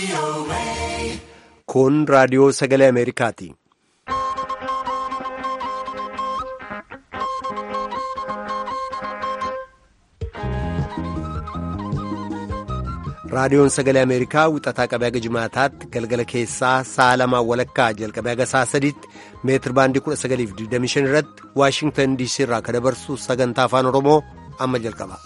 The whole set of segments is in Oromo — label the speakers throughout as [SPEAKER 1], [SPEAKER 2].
[SPEAKER 1] Kun raadiyoo sagalee Ameerikaati. Raadiyoon sagalee Ameerikaa wixataa qabee haga jimaataatti galgala keessaa sa'a lamaan walakkaa jalqabee haga sa'a sadiitti meetir baandii 1925 irratti Waashingtan DC irraa kan dabarsu sagantaa afaan Oromoo amma jalqaba.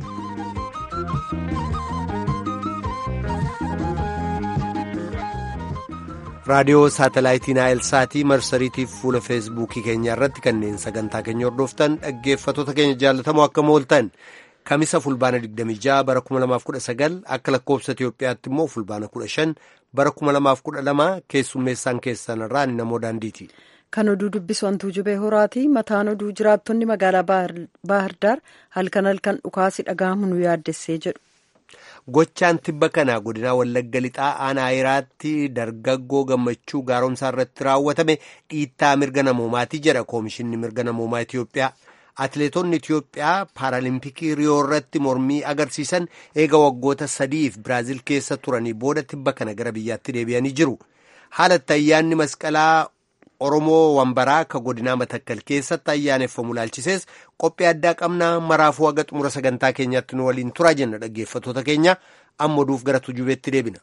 [SPEAKER 1] raadiyoo saatalaayitii naayilsaatii marsariitiif fuula feesbuukii keenya irratti kanneen sagantaa keenya hordoftan dhaggeeffatoota keenya jaallatamoo akka mooltan kamisa fulbaana 26 bara 2019 akka lakkoobsa Itiyoophiyaatti immoo fulbaana 15 bara 2012 keessummeessaan keessan irraa namoo daandiiti.
[SPEAKER 2] Kan oduu dubbisu hantuu jubee horaati. Mataan oduu jiraattonni magaalaa Baahirdaar halkan halkan dhukaasi dhaga'amu nu yaaddessee jedhu.
[SPEAKER 1] Gochaan tibba kana godina Wallagga Lixaa aanaa Hiraatti dargaggoo gammachuu gaaromsaa irratti raawwatame dhiittaa mirga namoomaati jedha Koomishinni Mirga Namoomaa Itiyoophiyaa. Atileetonni Itiyoophiyaa Paaraalimpikii Riyoo irratti mormii agarsiisan eega waggoota sadiif Biraazil keessa turanii booda tibba kana gara biyyaatti deebi'anii jiru. Haala itti ayyaanni masqalaa Oromoo Wambaraa ka godinaa Matakkal keessatti ayyaaneffamu laalchisees qophii addaa qabnaa maraafuu haga xumura sagantaa keenyaatti nu waliin turaa jenna dhaggeeffatoota keenya amma oduuf gara tujubeetti deebina.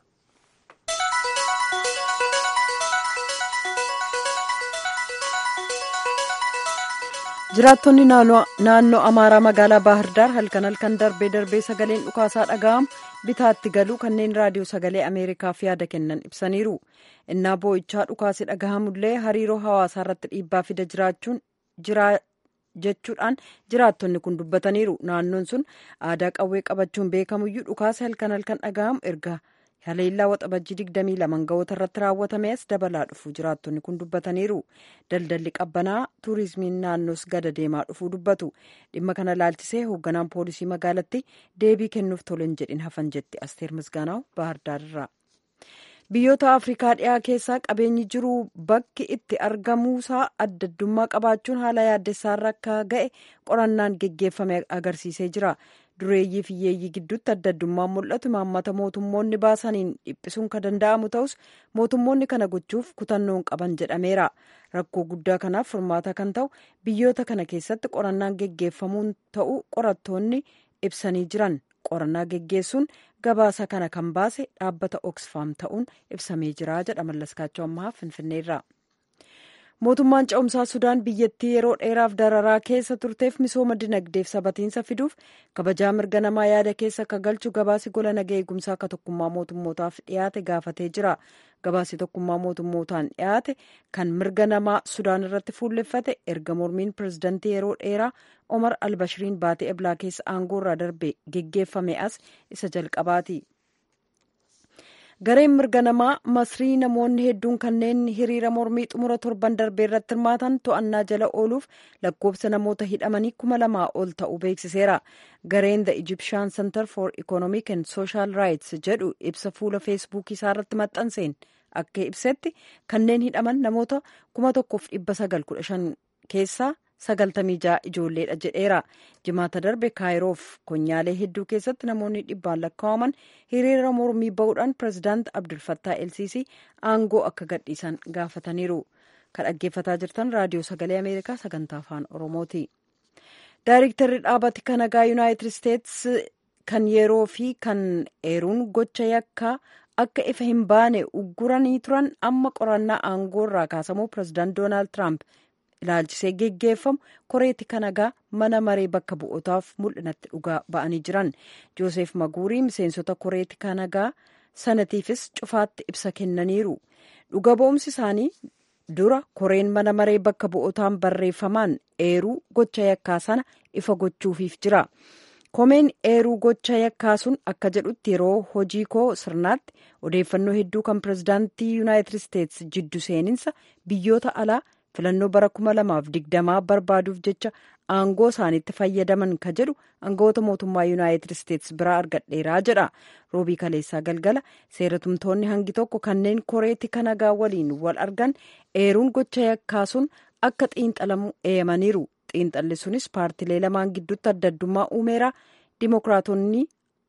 [SPEAKER 2] jiraattonni naannoo amaaraa magaalaa baahirdaar halkan halkan darbee darbee sagaleen dhukaasaa dhaga'amu bitaatti galuu kanneen raadiyoo sagalee ameerikaaf yaada kennan ibsaniiru innaa boo'ichaa dhukaasi dhaga'amullee hariiroo hawaasaa irratti dhiibbaa fida jiraachuun jechuudhaan jiraattonni kun dubbataniiru naannoon sun aadaa qawwee qabachuun beekamuyyuu dhukaasi halkan halkan dhaga'amu erga haleellaa waxabajjii 22 ga'oota irratti raawwatame as dabalaa dhufu jiraattonni kun dubbataniiru daldalli qabbanaa tuurizimiin naannoos gada deemaa dhufuu dubbatu dhimma kana laalchisee hoogganaan poolisii magaalatti deebii kennuuf tolan jedhin hafan jetti asteer misgaanaaw baahardaarirraa biyyoota afrikaa dhiyaa keessaa qabeenyi jiru bakki itti argamuusaa addaddummaa qabaachuun haala yaaddessaarra akka ga'e qorannaan geggeeffame agarsiisee jira dureeyyii fi hiyyeeyyii gidduutti addaddummaan mul'atu imaammata mootummoonni baasaniin dhiphisuun kan danda'amu ta'us mootummoonni kana gochuuf kutannoon qaban jedhameera rakkoo guddaa kanaaf furmaata kan ta'u biyyoota kana keessatti qorannaan geggeeffamuun ta'u qorattoonni ibsanii jiran qorannaa geggeessuun gabaasa kana kan baase dhaabbata oksfaam ta'uun ibsamee jira jedha mallaskaachoo ammaa finfinneerra. mootummaan ce'umsaa sudaan biyyattii yeroo dheeraaf dararaa keessa turteef misooma dinagdeef sabatiinsa fiduuf kabajaa mirga namaa yaada keessa akka galchu gabaasi gola nagaa eegumsaa akka tokkummaa mootummootaaf dhiyaate gaafatee jira gabaasi tokkummaa mootummootaan dhiyaate kan mirga namaa sudaan irratti fuulleffate erga mormiin pirezidantii yeroo dheeraa omar albashiriin baatee eblaa keessa aangoo irraa darbe geggeeffame as isa jalqabaati. gareen mirga namaa masrii namoonni hedduun kanneen hiriira mormii xumura torban darbee irratti hirmaatan to'annaa jala ooluuf lakkoofsa namoota hidhamanii kuma lamaa ol ta'uu beeksiseera gareen the egyptian center for economic and social rights jedhu ibsa fuula feesbuukii isaa irratti maxxanseen akka ibsetti kanneen hidhaman namoota kuma tokkoof dhibba sagal kudha shan keessaa sagaltamii ja'a ijoolleedha jedheera jimaata darbe kaayiroof konyaalee hedduu keessatti namoonni dhibbaan lakkaa'aman hiriira mormii ba'uudhaan pirezidaant abdulfattaa elsiisii aangoo akka gadhiisan gaafataniiru kan dhaggeeffataa jirtan raadiyoo sagalee ameerikaa sagantaa afaan oromooti daayiriktarri dhaabati kan nagaa yuunaayitid isteets kan yeroo fi kan eeruun gocha yakkaa akka ifa hin baane ugguranii turan amma qorannaa aangoo irraa kaasamuu pirezidaant doonaald tiraamp ilaalchisee geggeeffamu koreetti kanagaa mana maree bakka bu'ootaaf mul'inatti dhugaa ba'anii jiran joosef maguurii miseensota koreetti kanagaa sanatiifis cufaatti ibsa kennaniiru dhuga ba'umsi isaanii dura koreen mana maree bakka bu'ootaan barreeffamaan eeruu gocha yakkaa sana ifa gochuufiif jira komeen eeruu gocha yakkaa sun akka jedhutti yeroo hojii koo sirnaatti odeeffannoo hedduu kan pirezidaantii yuunaayitid isteets jiddu seeninsa biyyoota alaa filannoo bara kuma lamaaf digdamaa barbaaduuf jecha aangoo isaaniitti fayyadaman ka jedhu aangawoota mootummaa yuunaayitid isteets biraa argadheeraa jedha roobii kaleessaa galgala seeratumtoonni hangi tokko kanneen koreetti kanagaa waliin wal argan eeruun gocha yakkaa sun akka xiinxalamu eeyamaniiru xiinxalli sunis paartilee lamaan gidduutti adda addummaa uumeera dimokiraatonni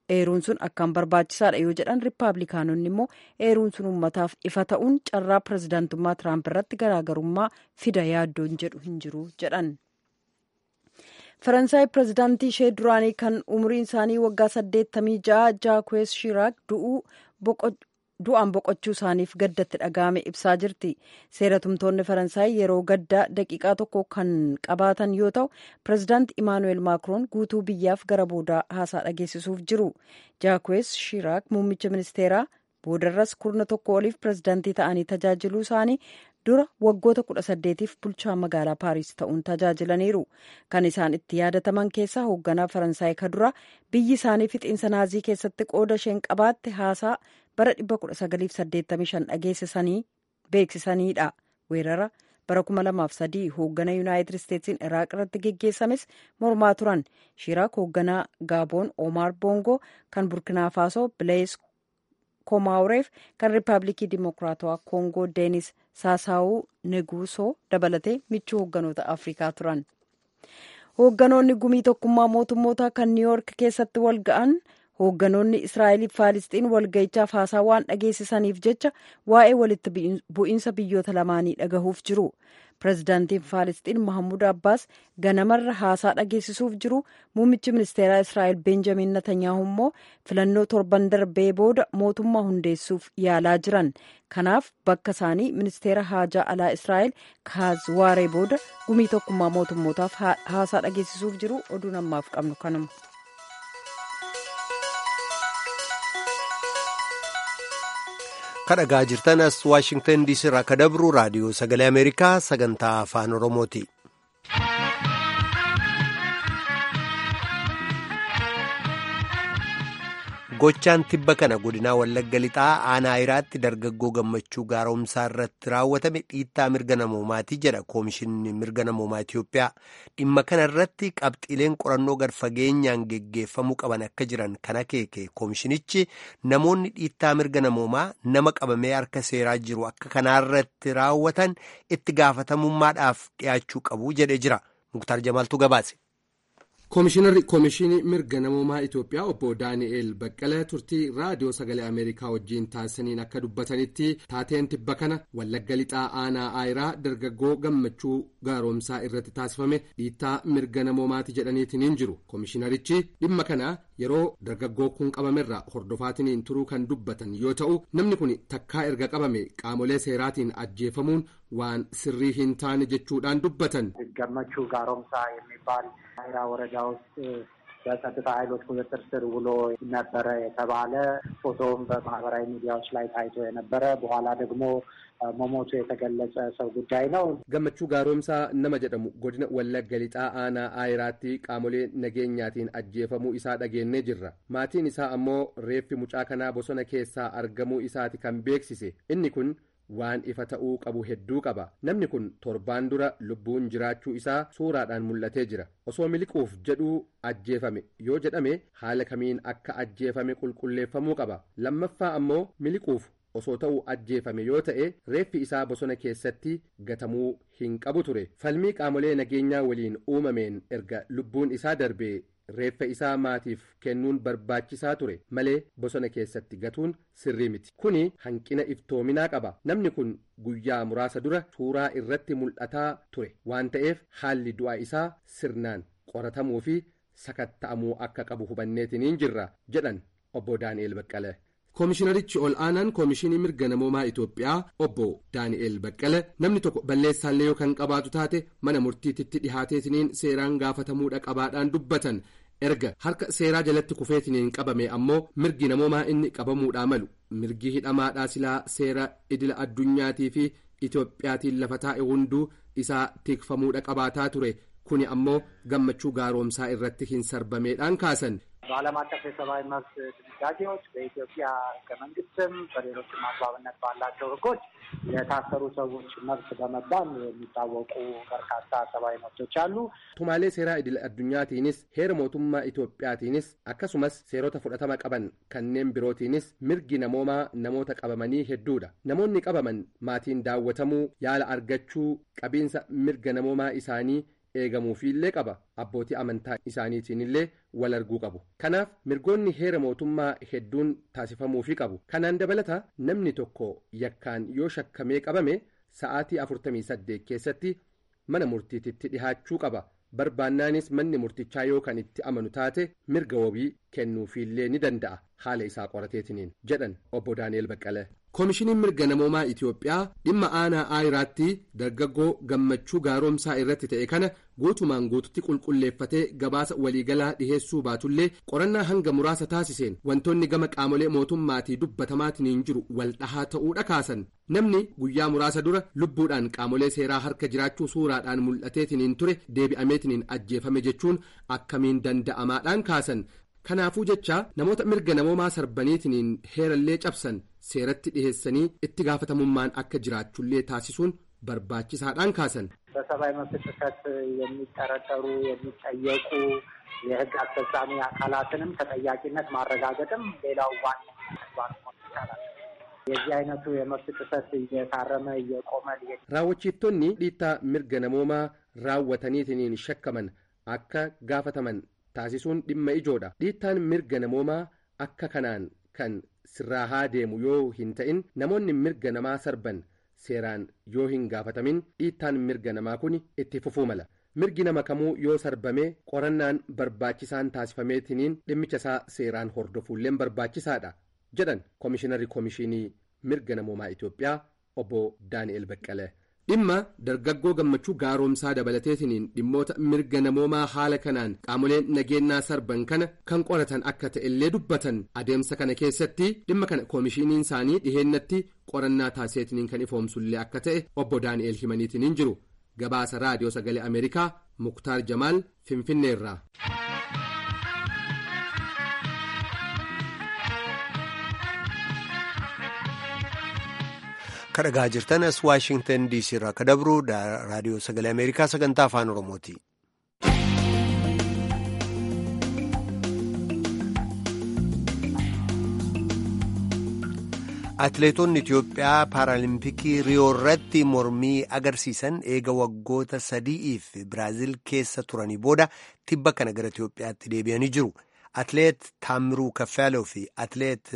[SPEAKER 2] eeruun sun akkaan barbaachisaadha yoo jedhan riippaabilikaanonni immoo eeruun sun uummataaf ifa ta'uun carraa pirezidaantummaa tiraamp irratti garaagarummaa fida yaaddoon jedhu hin jiru jedhan. faransaay pirezidaantii ishee duraanii kan umriin isaanii waggaa saddeettamii ja'a jaakuwees shiraak du'aan boqochuu isaaniif gaddatti dhaga'ame ibsaa jirti seeratumtoonni faransaay yeroo gaddaa daqiiqaa tokko kan qabaatan yoo ta'u pirezidaanti imaanuweel maakroon guutuu biyyaaf gara boodaa haasaa dhageessisuuf jiru jaakuwees shiraak muummicha ministeeraa boodarras kurna tokko oliif pirezidaantii ta'anii tajaajiluu isaanii dura waggoota kudha saddeetiif bulchaa magaalaa paariis ta'uun tajaajilaniiru kan isaan itti yaadataman keessaa hoogganaa faransaay ka dura biyyi isaanii fixiinsa naazii keessatti qooda isheen qabaatte haasaa bara 1985 dhageessisanii beeksisaniidha weerara bara 2003 hooggana yuunaayitid isteetsiin iraaq irratti geggeessames mormaa turan shiraak hoogganaa gaaboon omaar boongoo kan burkinaa faasoo bilees komaawureef kan riippaabilikii dimokiraatawaa koongoo deenis saasaawuu neguusoo dabalatee michuu hoogganoota afrikaa turan hoogganoonni gumii tokkummaa mootummootaa kan niiwyoork keessatti wal ga'an hoogganoonni israa'eliif faalisxiin walga'ichaaf haasaa waan dhageessisaniif jecha waa'ee walitti bu'iinsa biyyoota lamaanii dhagahuuf jiru pirezidaantiin faalisxiin mahammud abbaas ganamarra haasaa dhageessisuuf jiru muummichi ministeeraa israa'el beenjamin natanyaahu immoo filannoo torban darbee booda mootummaa hundeessuuf yaalaa jiran kanaaf bakka isaanii ministeera haajaa alaa israa'el kaaz waaree booda gumii tokkummaa mootummootaaf haasaa dhageessisuuf jiru oduu namaaf qabnu kanuma.
[SPEAKER 1] kadhagaa jirtan as waashingtan diisii irraa ka dabru raadiyoo sagalee ameerikaa sagantaa afaan oromooti. gochaan tibba kana godinaa wallagga lixaa aanaa iraatti dargaggoo gammachuu gaaromsaa irratti raawwatame dhiittaa mirga namoomaatii jedha koomishinni mirga namoomaa Itiyoophiyaa dhimma kana irratti qabxiileen qorannoo gad fageenyaan geggeeffamuu qaban akka jiran kan akeeke koomishinichi namoonni dhiittaa mirga namoomaa nama qabamee harka seeraa jiru akka kanaarratti raawwatan itti gaafatamummaadhaaf dhiyaachuu qabu jedhee jira muktaar jamaaltu gabaase.
[SPEAKER 3] koomishinarri koomishinii mirga namoomaa itiyoophiyaa obbo daani'eel baqqala turtii raadiyoo sagalee ameerikaa wajjiin taasisaniin akka dubbatanitti taateen tibba kana wallagga lixaa aanaa aayiraa dargaggoo gammachuu gaaromsaa irratti taasifame dhiittaa mirga namoomaati jedhaniitiin jiru koomishinarichi dhimma kana yeroo dargaggoo kun qabamerra hordofaatiniin turuu kan dubbatan yoo ta'u namni kun takkaa erga qabame qaamolee seeraatiin ajjeefamuun waan sirrii hin taane jechuudhaan dubbatan.
[SPEAKER 4] gammachuu gaaromsaa የሚባል አይራ ወረዳ ውስጥ በጸጥታ ኃይሎች ቁጥጥር ስር ውሎ ነበረ የተባለ ፎቶውም በማህበራዊ ሚዲያዎች ላይ ታይቶ የነበረ በኋላ ደግሞ መሞቱ የተገለጸ ሰው ጉዳይ ነው።
[SPEAKER 3] gammachuu gaaromsaa nama jedhamu godina wallagga lixaa aanaa aayiraatti qaamolee nageenyaatiin ajjeefamuu isaa dhageenyee jirra maatiin isaa ammoo reeffi mucaa kanaa bosona keessaa argamuu isaati kan beeksise inni kun waan ifa ta'uu qabu hedduu qaba namni kun torbaan dura lubbuun jiraachuu isaa suuraadhaan mul'atee jira osoo miliquuf jedhuu ajjeefame yoo jedhame haala kamiin akka ajjeefame qulqulleeffamuu qaba lammaffaa ammoo miliquuf osoo ta'uu ajjeefame yoo ta'e reeffi isaa bosona keessatti gatamuu hin qabu ture falmii qaamolee nageenyaa waliin uumameen erga lubbuun isaa darbee reeffa isaa maatiif kennuun barbaachisaa ture malee bosona keessatti gatuun sirrii miti kuni hanqina iftoominaa qaba namni kun guyyaa muraasa dura suuraa irratti mul'ataa ture waan ta'eef haalli du'a isaa sirnaan qoratamuu fi sakatta'amuu akka qabu hubanneetiniin jirra jedhan obbo daani'el baqqala. koomishinarichi ol aanaan koomishinii mirga namoomaa itiyoophiyaa obbo daani'el baqqala namni tokko balleessaallee yoo kan qabaatu taate mana murtiititti dhihaateetiniin seeraan gaafatamuudha qabaadhaan dubbatan erga harka seeraa jalatti kufeetiniin qabame ammoo mirgi namoomaa inni qabamuudhaa malu mirgi hidhamaadhaa silaa seera idila addunyaatii fi itiyoophiyaatiin lafa taa'e hunduu isaa tikfamuudha qabaataa ture kuni ammoo gammachuu gaaromsaa irratti hin sarbameedhaan kaasan.
[SPEAKER 4] በዓለም አቀፍ የሰብአዊ መብት ድንጋጌዎች በኢትዮጵያ ሕገ መንግስትም በሌሎችም አግባብነት ባላቸው ሕጎች የታሰሩ ሰዎች መብት በመባል የሚታወቁ በርካታ ሰብአዊ መብቶች አሉ።
[SPEAKER 3] tumaalee seeraa idil addunyaatiinis heera mootummaa Itoophiyaatiinis akkasumas seerota fudhatama qaban kanneen birootiinis mirgi namoomaa namoota qabamanii hedduudha. Namoonni qabaman maatiin daawwatamuu yaala argachuu qabiinsa mirga namoomaa isaanii eegamuufiillee qaba abbootii amantaa isaaniitiin illee wal arguu qabu kanaaf mirgoonni heera mootummaa hedduun taasifamuufii qabu kanaan dabalata namni tokko yakkaan yoo shakkamee qabame sa'aatii 48 keessatti mana murtiititti dhihaachuu qaba barbaannaanis manni murtichaa yoo kan itti amanu taate mirga wabii kennuufiillee ni danda'a haala isaa qorateetiniin jedhan obbo daani'el baqqalee. koomishiniin mirga namoomaa itiyoophiyaa dhimma aanaa aayiraatti dargaggoo gammachuu gaaromsaa irratti ta'e kana guutumaan guututti qulqulleeffatee gabaasa waliigalaa dhiheessuu baatullee qorannaa hanga muraasa taasiseen wantoonni gama qaamolee mootummaatii dubbatamaatiin jiru wal dhahaa ta'uudha kaasan namni guyyaa muraasa dura lubbuudhaan qaamolee seeraa harka jiraachuu suuraadhaan mul'ateetiniin ture deebi'ameetiniin ajjeefame jechuun akkamiin danda'amaadhaan kaasan. kanaafuu jecha namoota mirga namoomaa sarbaniitiniin heerallee cabsan seeratti dhiheessanii itti gaafatamummaan akka jiraachullee taasisuun barbaachisaadhaan kaasan.
[SPEAKER 4] በሰብአዊ መብት ጥሰት የሚጠረጠሩ የሚጠየቁ የሕግ አስፈጻሚ አካላትንም ተጠያቂነት ማረጋገጥም ሌላው ዋና ተግባር መሆን ይቻላል። የዚህ አይነቱ የመብት ጥሰት እየታረመ እየቆመ
[SPEAKER 3] raawwachiiftonni dhiittaa mirga namoomaa raawwataniitiniin shakkaman akka gaafataman taasisuun dhimma ijoodha dhiittaan mirga namoomaa akka kanaan kan sirraahaa deemu yoo hin ta'in namoonni mirga namaa sarban seeraan yoo hin gaafatamin dhiittaan mirga namaa kun itti fufuu mala mirgi nama kamuu yoo sarbame qorannaan barbaachisaan taasifameetiniin dhimmicha isaa seeraan hordofuulleen barbaachisaadha jedhan koomishinarri koomishinii mirga namoomaa itiyoophiyaa obbo daani'el baqqalee. dhimma dargaggoo gammachuu gaaromsaa dabalateetiniin dhimmoota mirga namoomaa haala kanaan qaamoleen nageenyaa sarban kana kan qoratan akka ta'ellee dubbatan adeemsa kana keessatti dhimma kana koomishiniin isaanii dhiheennatti qorannaa taasiseetiniin kan ifoomsullee akka ta'e obbo daani'el himaniitiniin jiru gabaasa raadiyoo sagalee ameerikaa muktaar jamaal finfinneerraa.
[SPEAKER 1] kadhagaa jirtan as waashingtan diisii irraa akka dabru raadiyoo sagalee ameerikaa sagantaa afaan oromooti. atileetonni itiyoophiyaa paaraalimpikii riyoo irratti mormii agarsiisan eega waggoota sadi'iif biraaziil keessa turanii booda tibba kana gara itiyoophiyaatti deebi'anii jiru atileet taamiruu kaffaaloo fi atileet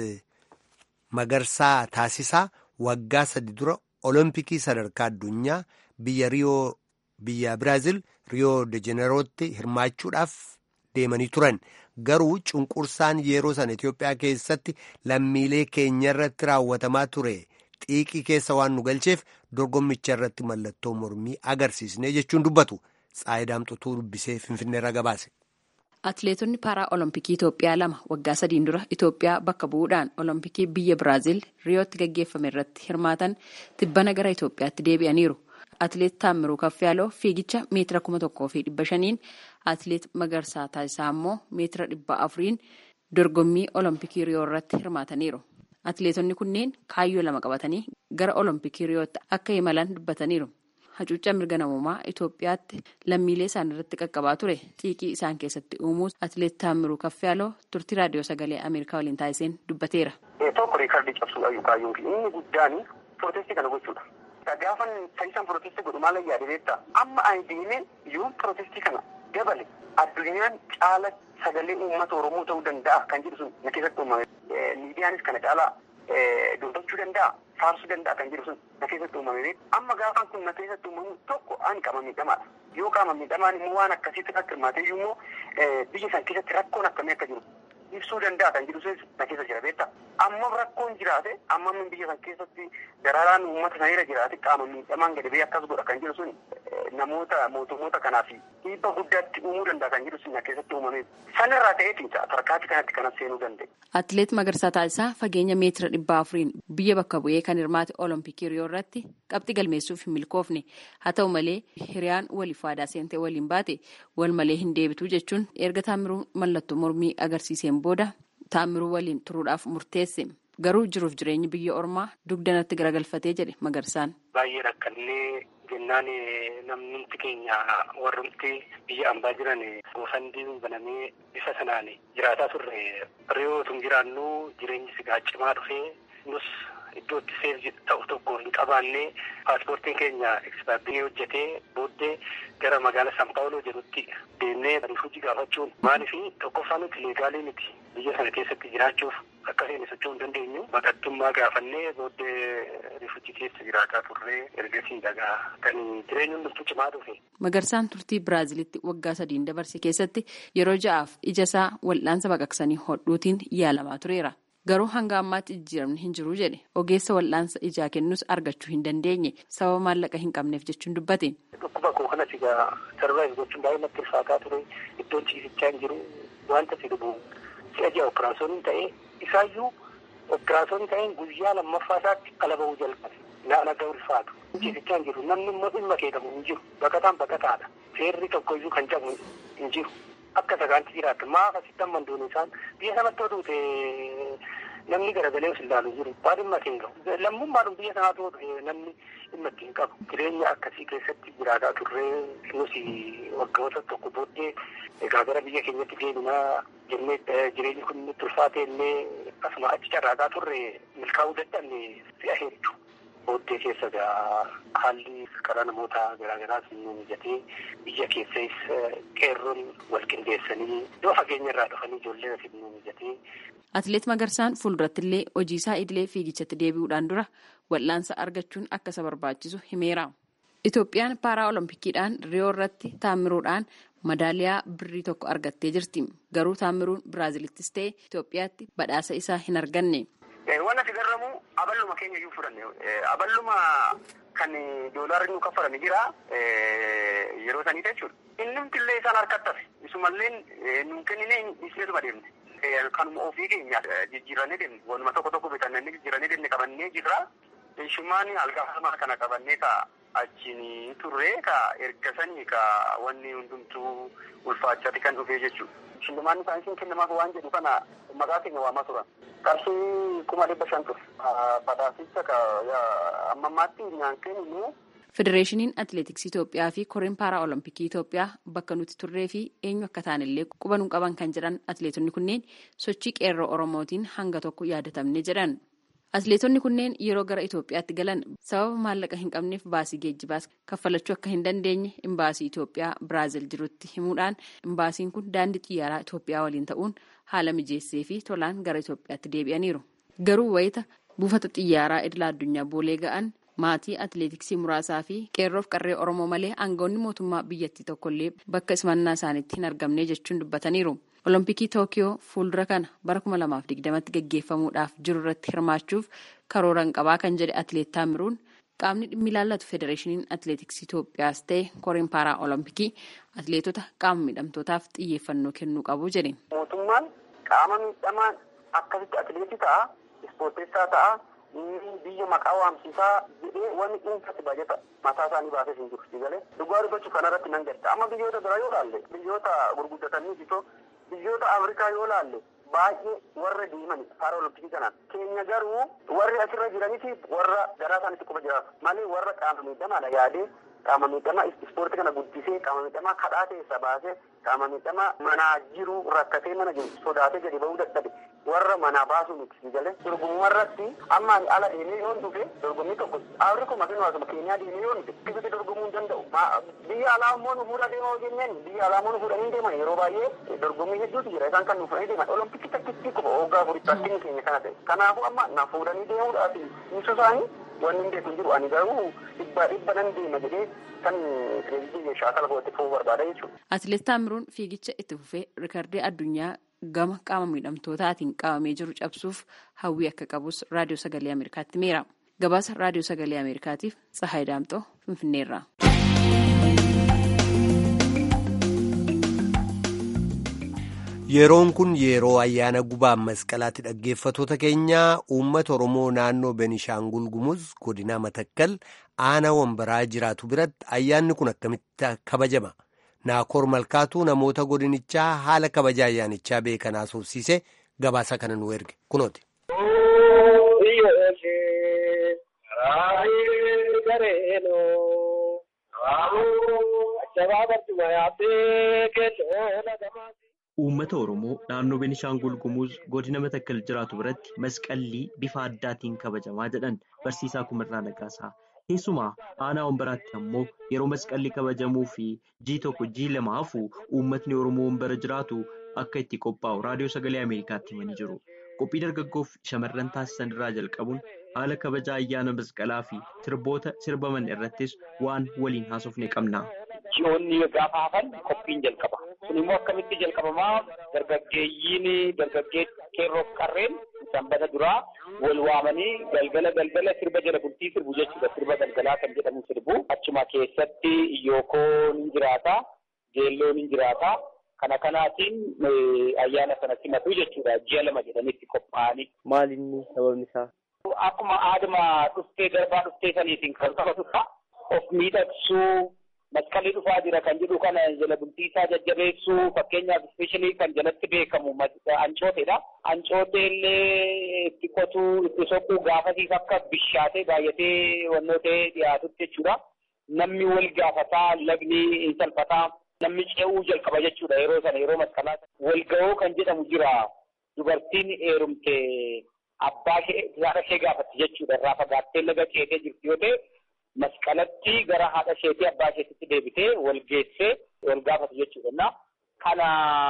[SPEAKER 1] magarsaa taasisaa. waggaa sadi dura olompikii sadarkaa addunyaa biyya riyoo biyya biraazil riyoo de jenerootti hirmaachuudhaaf deemanii turan garuu cunqursaan yeroo sana itiyoophiyaa keessatti lammiilee keenya irratti raawwatamaa ture xiiqii keessa waan nu galcheef dorgommicha irratti mallattoo mormii agarsiisne jechuun dubbatu xaayidaamxutuu dubbisee finfinneerra gabaase.
[SPEAKER 5] Atileetonni paaraa olompikii Itoophiyaa lama waggaa sadiin dura Itoophiyaa bakka bu'uudhaan olompikii biyya Biraazil riyootti gaggeeffame irratti hirmaatan tibbana gara Itoophiyaatti deebi'aniiru. Atileet Taammiruu Kaffiyaaloo fiigicha meetira kuma tokkoo fi dhibba shaniin atileet Magarsaa Taasisaa immoo meetira dhibba afuriin dorgommii olompikii riyoo irratti hirmaataniiru. Atileetonni kunneen kaayyoo lama qabatanii gara olompikii riyootti akka imalan dubbataniiru. hacuuccaa mirga namummaa Itoophiyaatti lammiilee isaan irratti qaqqabaa ture xiiqii isaan keessatti uumuus atileet Taammiruu Kaffiyaaloo turtii raadiyoo sagalee Ameerikaa waliin taasiseen dubbateera.
[SPEAKER 6] Tokko riikardii cabsuudhaan kaayyoon fi inni guddaan pirootestii kana gochuudha. Gaafan taasisan pirootestii godhu maal yaade beektaa amma ani deemee yoo pirootestii kana dabale addunyaan caala sagalee uummata Oromoo ta'uu danda'a kan jedhu sun na keessatti uumame. Miidiyaanis kana caalaa dubbachuu danda'a. faarsuu danda'a kan jedhu sun na keessatti uumame amma gaafan kun na keessatti uumamu tokko ani qaama miidhamaadha yoo qaama miidhamaan immoo waan akkasiitti akka hirmaatee immoo biyya san keessatti rakkoon akkamii akka jiru ibsuu danda'a kan jedhu sun na keessa jira beekta amma rakkoon jiraate amma biyya san keessatti dararaan uummata sanirra jiraate qaama miidhamaan gadi ba'ee akkas godha kan jedhu sun namoota mootummoota kanaaf dhiibba guddaatti uumuu danda'a kan jedhu sun na keessatti uumame sanirraa ta'eetiin tarkaatti kanatti kanas seenuu danda'e.
[SPEAKER 5] Atileet Magarsaa Taasisaa fageenya meetira dhibba afuriin biyya bakka bu'ee kan hirmaate olompikii riyoo irratti qabxii galmeessuuf hin milkoofne haa ta'u malee hiriyaan waliif waadaa seentee waliin baate wal malee hin deebitu jechuun erga taamiruu mallattoo mormii agarsiiseen booda taamiruu waliin turuudhaaf murteesse garuu jiruuf jireenyi biyya ormaa dugdanatti garagalfatee jedhe Magarsaan.
[SPEAKER 6] Baay'ee rakkannee jennaan namnumti keenya warrumti biyya ambaa jiran goofandiin banamee bifa sanaan jiraataa turre riyoo tun jiraannu jireenyi sigaa cimaa dhufee nus iddoo itti seef ta'u tokko hin qabaanne paaspoortiin keenya ekspaayirii hojjetee booddee gara magaalaa San Paawuloo jedhutti deemnee rifuujii gaafachuun maaliif tokkoffaa nuti leegaalii miti biyya sana keessatti jiraachuuf akka seene socho'uu hin dandeenyu baqattummaa gaafannee booddee rifuujii keessa jiraataa turree ergasii dhagaa kan jireenyi hundumtuu cimaa dhufe.
[SPEAKER 5] Magarsaan turtii Biraazilitti waggaa sadiin dabarse keessatti yeroo ja'aaf ija isaa wal'aansa baqaqsanii hodhuutiin yaalamaa tureera. Garuu hanga ammaatti jijjiiramni hin jiru jedhe ogeessa wal'aansa ijaa kennus argachuu hin dandeenye sababa maallaqa hin qabneef jechuun dubbate.
[SPEAKER 6] Dhukkuba koo kanas egaa sarvaayiv gochuun baay'ee natti ulfaataa ture iddoon ciisichaa hin jiru wanta si dhubu si'a ji'a operaasyooniin ta'ee isaayyuu operaasyoonii ta'een guyyaa lammaffaa isaatti ala bahuu jalqabe naan akka ulfaatu ciisichaa hin jiru namni immoo dhimma keedhamu hin jiru baqataan baqataadha seerri tokkoyyuu kan cabu hin jiru. akka sagaanti jiraatu maaf asitti amma duun isaan biyya sanatti oduute namni garagalee os ilaalu jiru waa dhimma ittiin gahu lammummaadhum biyya sanaatu odu namni dhimma ittiin qabu jireenya akkasii keessatti jiraataa turree nusi waggoota tokko booddee egaa gara biyya keenyatti deebinaa jennee jireenyi kun nutti ulfaate illee asuma achi carraataa turre milkaa'uu dadhabne si'a hedduu. booddee keessa haalli karaa namoota garaagaraas nu mijatee biyya keessas qeerroon wal qindeessanii iddoo fageenya irraa dhufanii ijoollee asiin nu mijatee.
[SPEAKER 5] Atileet Magarsaan fuulduratti illee hojii isaa idilee fiigichatti deebi'uudhaan dura wal'aansa argachuun akka isa barbaachisu himeera. Itoophiyaan paaraa oloompikiidhaan riyoo irratti taamiruudhaan madaaliyaa birrii tokko argattee jirti. Garuu taamiruun Biraazilittis ta'e Itoophiyaatti badhaasa isaa hin arganne.
[SPEAKER 6] Waan asi garramu aballuma keenya iyyuu fudhanne aballuma kan doolaarri nu kaffalame jira yeroo sanii jechuudha. Inni illee isaan harkatti hafe isumallee nu kennine isheetuma deemne. Kanuma ofii keenya jijjiirannee deemne waanuma tokko tokko bitannee jijjiirannee deemne qabannee jirra. Shumaan algaafamaa kana qabannee ka achiin turre ka ergasanii ka wanni hundumtuu ulfaachaati kan dhufee jechuudha. Shillimaan isaanii kennamaaf waan jedhu kana maqaa keenya waamaa turan. qarshii kuma dhibba shan ture. Badhaasicha amma ammaatti nyaankeen immoo.
[SPEAKER 5] Federeeshiniin Atileetiksii Itoophiyaa fi Koreen Paaraa Olompikii Itoophiyaa bakka nuti turree fi eenyu akka taanillee quba nu qaban kan jedhan atileetonni kunneen sochii qeerroo Oromootiin hanga tokko yaadatamne jedhan. Atileetonni kunneen yeroo gara Itoophiyaatti galan sababa maallaqa hin qabneef baasii geejjibaas kaffalachuu akka hin dandeenye imbaasii Itoophiyaa Biraazil jirutti himuudhaan imbaasiin kun daandii xiyyaaraa Itoophiyaa waliin ta'uun haala mijeessee fi tolaan gara Itoophiyaatti deebi'aniiru. Garuu wayita buufata xiyyaaraa idila addunyaa boolee ga'an maatii atileetiksii muraasaa fi qeerroof qarree Oromoo malee aangawoonni mootummaa biyyattii tokkollee bakka simannaa isaaniitti hin argamne jechuun dubbataniiru. Olompikii Tookiyoo fuuldura kana bara kuma lamaaf digdamatti gaggeeffamuudhaaf jiru irratti hirmaachuuf karooran qabaa kan jedhe atileet Taamiruun qaamni dhimmi ilaallatu federeeshiniin atileetiksii Itoophiyaas ta'e koreen paaraa olompikii atileetota qaama miidhamtootaaf xiyyeeffannoo kennuu qabu jedhe.
[SPEAKER 6] Mootummaan qaama miidhamaan akkasitti atileetii ta'a, ispoorteessaa ta'a, biyya maqaa waamsisaa jedhee wanni dhuunfatti baajata mataa isaanii baasee hin jiru. Sigalee dhugaa dubbachuu kanarratti nan gadda. Amma biyyoota biraa yoo laalle biyyoota gurguddatanii bitoo biyyoota afrikaa yoo laalle baay'ee warra deeman paara olompikii kanaan keenya garuu warri asirra jiraniiti warra garaa isaanitti quba jiraatu malee warra qaama miidhamaadha yaadee qaama miidhamaa ispoortii kana guddisee qaama miidhamaa kadhaa keessa baasee qaama miidhamaa manaa jiru rakkatee mana jiru sodaatee gadi bahuu dadhabe warra manaa baasuu miti galee dorgommii irratti amma ala deemee yoon dhufe dorgommii tokko afrikuma fi nuwaasuma keenyaa deemee yoon dhufe keessatti dorgomuu hin danda'u biyya alaa immoo nu fuudha deemaa jenneen biyya alaa immoo nu fuudhanii deeman yeroo baay'ee dorgommii hedduutu jira isaan kan nu fuudhanii deeman olompikii takkitti quba hoggaa afurii takkiin keenya kana ta'e kanaafuu amma na fuudhanii deemuudhaaf ibsu isaanii wanni hin beeku hin jiru ani garuu dhibba dhibba nan deema jedhee kan pireezidaantii shaakala godhatti fufuu barbaada jechuudha.
[SPEAKER 5] Atileet Taamiruun fiigicha itti fufee rikardii addunyaa gama qaama miidhamtootaatiin qabamee jiru cabsuuf hawwii akka qabus raadiyoo sagalee Ameerikaatti himeera. Gabaasa raadiyoo sagalee Ameerikaatiif Tsahaay Daamxoo Finfinneerraa.
[SPEAKER 1] Yeroon kun yeroo ayyaana gubaa masqalaatti dhaggeeffatoota keenyaa uummata Oromoo naannoo Benishaangul Gumuz godina Matakkal aanaa wambaraa jiraatu biratti ayyaanni kun akkamitti kabajama? Naakoor Malkaatuu namoota godinichaa haala kabaja ayyaanichaa beekan haasofsiise gabaasa kana nu erge kunooti.
[SPEAKER 7] Uummata Oromoo naannoo Benishaangul Gumuz godina Matakkal jiraatu biratti masqallii bifa addaatiin kabajamaa jedhan barsiisaa Kumirraa Nagaasaa. Keessumaa aanaa Wambaraatti ammoo yeroo masqalli kabajamuu fi jii tokko jii lama hafu uummatni Oromoo Wambara jiraatu akka itti qophaa'u raadiyoo sagalee Ameerikaatti himanii jiru. Qophii dargaggoof shamarran taasisan irraa jalqabuun haala kabajaa ayyaana masqalaa fi sirboota sirbaman irrattis waan waliin haasofne qabna.
[SPEAKER 8] Ji'oonni gaafa hafan qophiin jalqaba. Kun immoo akkamitti jalqabamaa dargaggeeyyiin dargaggee qeerroof qarreen sanbata duraa wal waamanii galgala galgala sirba jala bultii sirbu jechuudha. Sirba galgalaa kan jedhamu sirbu. Achuma keessatti iyyookoo ni jiraata, geelloo ni jiraata. Kana kanaatiin ayyaana sana simatu jechuudha. Ji'a lama jedhanitti qophaa'anii.
[SPEAKER 9] Maali inni sababni isaa?
[SPEAKER 8] Akkuma aaduma dhuftee darbaa dhuftee saniitiin kan qabatudha. Of miidhagsuu masqalli dhufaa jira kan jedhu kana jala bultii isaa jajjabeessuu fakkeenyaaf ispeeshaalii kan jalatti beekamu ancooteedha. Ancootee illee itti qotuu itti soquu gaafasiif akka bishaatee baay'atee wannoo ta'ee dhiyaatutti jechuudha. Namni wal gaafataa lagni salphataa namni ce'uu jalqaba jechuudha yeroo sana yeroo masqalaa wal ga'uu kan jedhamu jira. Dubartiin heerumte abbaa ishee haadha ishee gaafatti jechuudha irraa fagaattee laga ceetee jirti yoo ta'e masqalatti gara haadha isheetii abbaa isheetitti deebitee wal geessee wal gaafatu jechuudha. Kana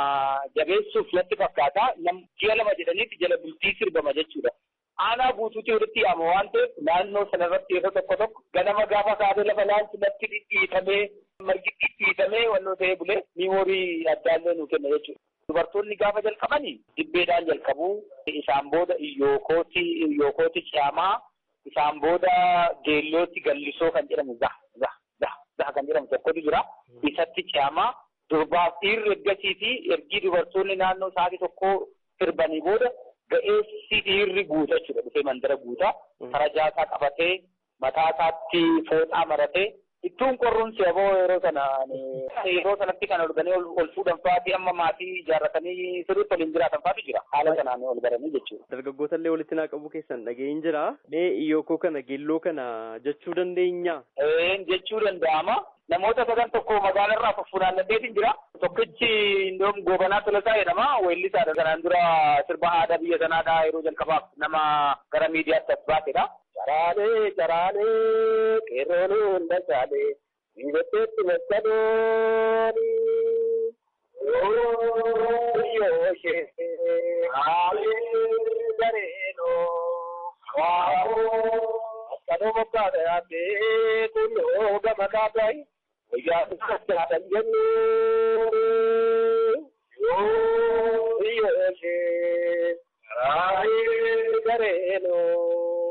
[SPEAKER 8] jabeessuuf natti fakkaata ji'a lama jedhaniiti jala bultii sirbama jechuudha. Aanaa guutuutti walitti yaama waan ta'eef naannoo sanarratti yeroo tokko tokko ganama gaafa kaatee lafa laalchi natti dhidhiitamee margi dhidhiitamee wannoo ta'ee bulee miimoorii addaallee nuu kenna jechuudha. Dubartoonni gaafa jalqabanii dibbeedhaan jalqabuu isaan booda iyyookooti iyyookooti ciyaamaa isaan booda geellootti gallisoo kan jedhamu zah zah zah zah kan jedhamu tokkotu jira. Isatti ciyaamaa durbaaf dhiirri ergasii fi ergii dubartoonni naannoo sa'aatii tokkoo sirbanii booda ga'eessi dhiirri guuta jechuudha. Dhufee mandara guuta. Farajaa isaa qabatee mataa isaatti fooxaa maratee ittuun qorruun seeboo yeroo sana yeroo sanatti kan olganii ol fuudhan fa'aati amma maatii ijaarratanii sirriitti waliin jiraatan fa'aatu jira. Haala kanaan ol baranii jechuudha.
[SPEAKER 9] Dargaggoota illee walitti naa qabu keessan dhaga'een jira. Mee iyyokoo kana geelloo kana jechuu dandeenya?
[SPEAKER 8] Ee jechuu danda'ama. Namoota sadan tokko magaalarraa fuffunaannateetiin jira. Tokkichi indoom goobanaa tolasaa jedhama. Weellisaadha. Kanaan dura sirba aadaa biyya sanaadhaa yeroo jalqabaaf nama gara miidiyaatti as baatedha. Caraalee caraalee qeerroon hunda caalee miidhagdeetti masqalooni. Yoo ishee haalee gareenoo waa'oo masqaloo mokkaadha yaaddee kunnoo gama kaataayi wayyaa isaadhaan jennuu. Yoo ishee haalee gareenoo.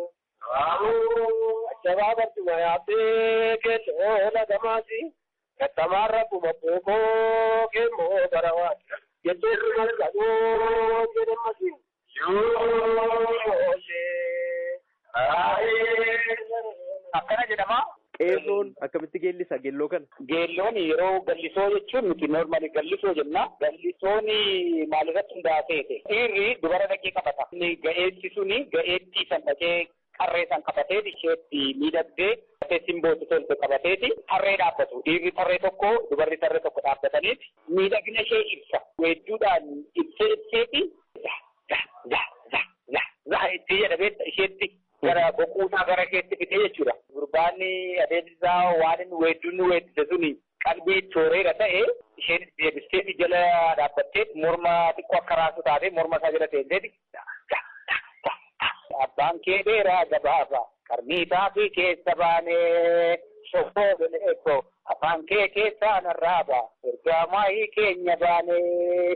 [SPEAKER 8] Ajjabaa barcuma yaabbee keelloo lagamaati. Gattamaarra kuma bookoo keemmoo garawaati. Jetteerri malkadoo jedhamasi. Akkana jedhama.
[SPEAKER 9] Qeerroon akkamitti geellisa geelloo kana?
[SPEAKER 8] Geelloon yeroo gallisoo jechuun nuti noormaali gallisoo jenna. Gallisoon maalirratti hundaa'aa ta'e. Dhiirri dubara dhaqee qabata. Ga'eessi suni ga'eetti san dhaqee qarree san qabateeti isheetti miidhagdee simbooti tolte qabateeti tarree dhaabbatu. Dhiirri tarree tokko dubarri tarree tokko dhaabbataniiti miidhagina ishee ibsa. Weedduudhaan ibsee ibseeti zaa itti jedhamee isheetti gara boquusaa gara isheetti fitee jechuudha. Gurbaanni adeemsisaa waan inni weedduun nu weeddise suni qalbii tooreera ta'e isheen deebisteeti jala dhaabbatteet morma xiqqoo akka raasu taatee morma isaa jala teenteeti. Abbaan kee dheeraa gabaabaa qarmiitaa fi keessa baanee shoffoo bineekoo afaan kee keessaa narraaba ergaa maayii keenya baanee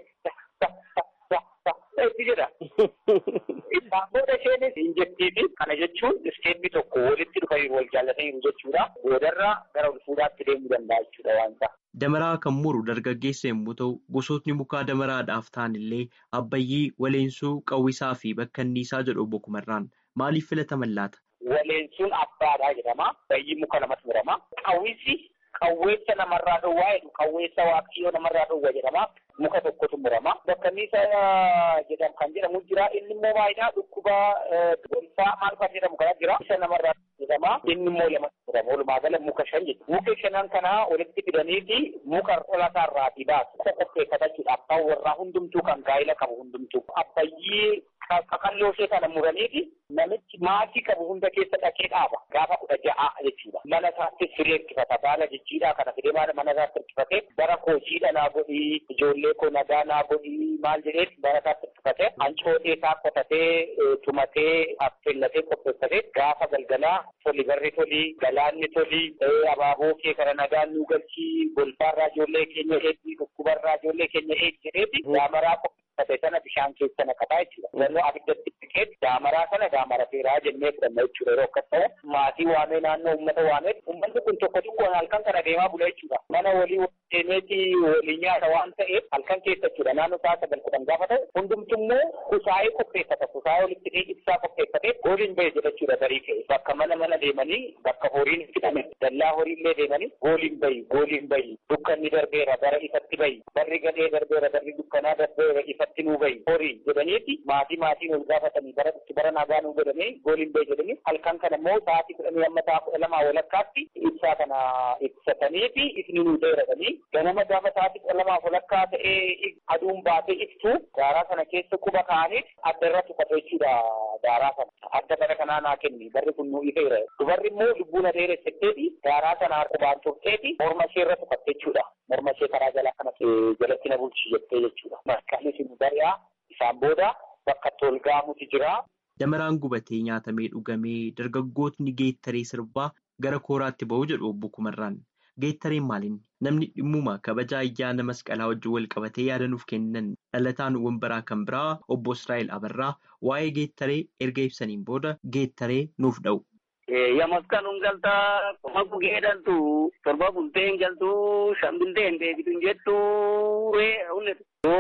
[SPEAKER 8] itti jedha. Isaan booda isheenis hin jettiifi kana jechuun isteemmi tokko walitti dhufanii wal jaallataniiru jechuudha. Boodarra gara ol fuudhaatti deemuu danda'a jechuudha waan ta'a.
[SPEAKER 7] Damaraa kan muru dargaggeessa yommuu ta'u gosootni mukaa damaraadhaaf ta'an illee abbayyii, waleensuu, qawwisaa fi bakkanniisaa jedhu obbo Kumarraan maaliif filataman laata?
[SPEAKER 8] Waleensuun abbaadhaa jedhama. Bayyii muka lamatti murama. Qawwisi qawweessa namarraa dhowwaa jedhu qawweessa waaqayyoo namarraa dhowwa jedhama. Muka tokkotu murama. Bakkanniisaa jedham kan jedhamu jira. Inni immoo baay'inaa dhukkuba gonfaa maal kan jedhamu kana jira. Isa namarraa hojjetama inni immoo lama jedhama walumaa gala muka shan jechuudha. Muka shanan kanaa walitti fidaniiti muka olasaarraatii baasu qopheeffatachuudhaaf kan warraa hundumtuu kan gaa'ila qabu hundumtuu abbayyii qaqalloo ishee kana muraniiti namichi maatii qabu hunda keessa dhaqee dhaaba gaafa kudha ja'a jechuudha. Mana isaatti firee hirkifata baala jijjiidhaa kana fidee mana isaatti hirkifatee bara koo jiidha naa godhii ijoollee koo nagaa naa godhii maal jedhee bara isaatti hirkifatee hancootee isaa qotatee tumatee affeellatee qopheeffatee gaafa galgalaa toli barri toli galaanni toli abaaboo kee kana nagaan nu galchii golbaarraa ijoollee keenya eeggii dhukkubarraa ijoollee keenya eeggi jedheeti daamaraa qopheeffate sana bishaan keessa naqataa jechuudha. Naannoo abiddatti dhiqee daamaraa sana daamara feeraa jennee fudhanna jechuudha yeroo akkas ta'u maatii waamee naannoo uummata waamee uummanni kun tokko tokkoon halkan kana deemaa bula jechuudha. Mana walii deemeeti walii nyaata waan ta'eef halkan keessa jechuudha naannoo isaa sagal kudhan gaafa ta'u hundumtummoo kusaayee qopheeffata kusaayee walitti dhee ibsaa qopheeffatee gooliin bahe jedha jechuudha barii ka'e bakka mana mana deemanii bakka horiin fidame dallaa horiillee deemanii gooliin bahi gooliin bahi dukkanni darbeera bara ifatti bahi barri gadhee darbeera barri dukkanaa darbeera ifatti nuu bahi horii jedhaniiti maatii maatiin ol gaafatanii bara itti bara nagaa nuu godhanii gooliin bahi jedhanii halkan kana immoo sa'aatii kudhanii amma sa'a kudha lamaa walakkaatti ibsaa kana ibsataniifi ifni nuu dheeradhanii ganama gaafa sa'aatii kudha lamaa walakkaa ta'ee aduun baatee ibsu daaraa sana keessa quba kaa'aniif adda irra tuqate jechuudha daaraa sana adda bara kanaa naa kenni barri kun nuu ifeera dubarri immoo lubbuu na dheeressetteeti daaraa sana qubaan turteeti morma ishee irra tuqatte jechuudha morma ishee karaa jalaa kana jalatti na bulchi jettee jechuudha masqalli sun bari'aa isaan booda bakka tolgaamuti jira.
[SPEAKER 7] Damaraan gubatee nyaatamee dhugamee dargaggootni geettaree sirbaa gara kooraatti ba'u jedhu obbo Kumarraan. Geettareen maaliin namni dhimmuma kabajaa ayyaana masqalaa wajjin wal qabatee yaada nuuf kennan dhalataan wambaraa kan biraa obbo Israa'el Abarraa waa'ee geettaree erga ibsaniin booda geettaree nuuf dha'u.
[SPEAKER 10] Ya masqaluun galtaa qoma gugee dhaltu torba bulteen galtuu shan bulteen deebituun jettu ree hundetu.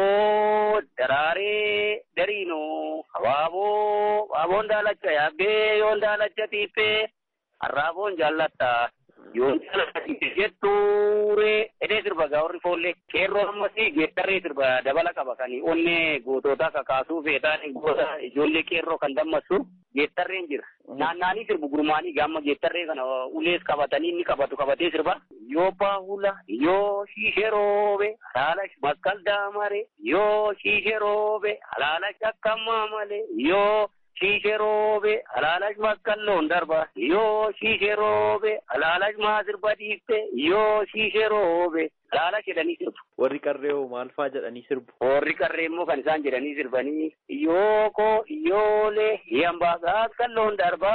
[SPEAKER 10] Yoo daraaree dariinoo habaaboo habaaboon daalacha yaabbee yoon daalacha tiiffee harraaboon jaallatta. Yoon jaallatanii jettuuree edee sirba gaa'orri foollee qeerroo ammasii geettarree sirba dabala qaba kan onnee gootota kakaasuu feetaan goota ijoollee qeerroo kan dammassu geettarreen jira. Naannaanii sirbu gurmaanii gaamma geettarree kana ulees qabatanii inni qabatu qabatee sirba. Yoo baahula yoo shiishee roobe halaalash maskal daamare yoo shiishee roobe halaalash akkamaa malee yoo. Shiishee roobe halaalash maskalloon darba yoo shiishee roobe halaalash maasirba dhiifte yoo shiishee roobe halaalash jedhanii sirbu.
[SPEAKER 9] Warri qarree hoo maal fa'aa jedhanii sirbu?
[SPEAKER 10] Warri qarree immoo kan isaan jedhanii sirbanii yoo koo iyyoolee hiyambaa maskalloon darba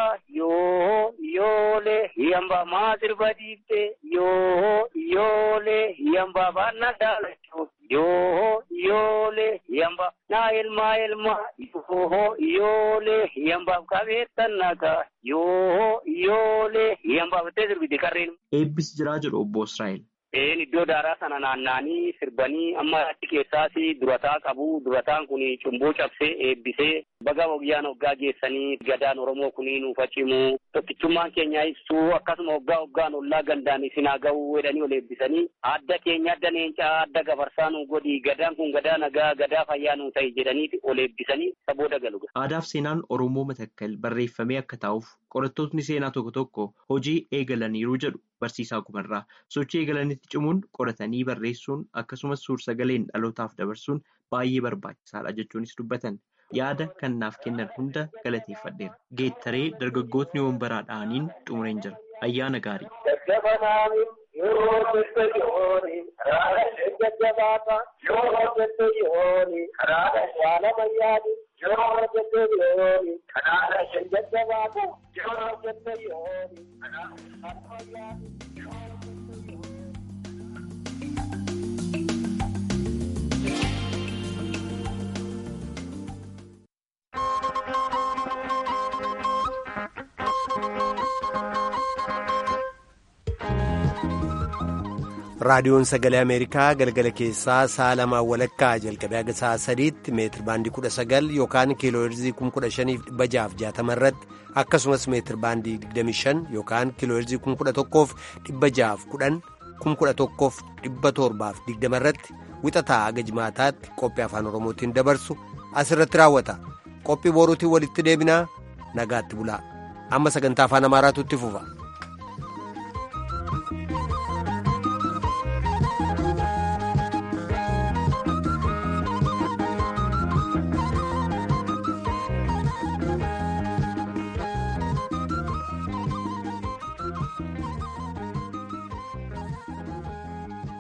[SPEAKER 10] yoo iyyoolee hiyambaa maasirba dhiifte yoo iyyoolee hiyambaa baannaa daalachuu yoo iyyoolee hiyambaa naa ilmaa ilmaa yoo iyyoolee hiyambaaf qabeettan nagaa yoo iyyoolee hiyambaaf ittee sirbiti qarreen.
[SPEAKER 7] Eebbis jiraa jedhu obbo Israa'el.
[SPEAKER 10] Een iddoo daaraa sana naanna'anii sirbanii amma achi keessaas durataa qabu. Durataan kun cumboo cabsee eebbisee baga wayyaan hoggaa geessanii gadaan Oromoo kun nuuf cimu. Tokkichummaan keenya ibsuu akkasuma hoggaa hoggaan ollaa gandaan isin haa ga'uu jedhanii ol eebbisanii adda keenya adda leencaa adda gafarsaa nu godhi gadaan kun gadaa nagaa gadaa fayyaa nu ta'i jedhanii ol eebbisanii sabooda galu.
[SPEAKER 7] Aadaaf seenaan Oromoo matakkal barreeffamee akka taa'uuf qorattootni seenaa tokko tokko hojii eegalaniiru jedhu barsiisaa kumarraa sochii eegalanitti cimuun qoratanii barreessuun akkasumas suur-sagaleen dhalootaaf dabarsuun baay'ee barbaachisaadha jechuunis dubbatan yaada kan naaf kennan hunda galateeffadheera geettaree dargaggootni wambaraa dha'aniin xumureen jira ayyaana gaarii.
[SPEAKER 8] Yeroo hojjette yooni karaadha jajjabaata. Yoo hojjette yooni karaadha jaalama yaadi. Yoo hojjette yooni karaadha jajjabaata. Yoo hojjette yooni karaadha jaalama yaadi.
[SPEAKER 1] raadiyoon sagalee ameerikaa galgala keessaa sa'a lamaa walakkaa jalqabee haga sa'a sadiitti meetir baandii kudha sagal yookaan kiilooherzii kum kudha shaniif dhibba jaaf jaatama irratti akkasumas meetir baandii digdami shan yookaan kiilooherzii kum kudha tokkoof dhibba jaaf kudhan kum kudha tokkoof dhibba torbaaf digdama irratti wixataa haga jimaataatti qophii afaan oromootiin dabarsu asirratti raawwata qophii boruutiin walitti deebinaa nagaatti bulaa amma sagantaa afaan amaaraatu itti fufa.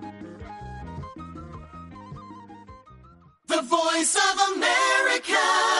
[SPEAKER 11] The voice of America.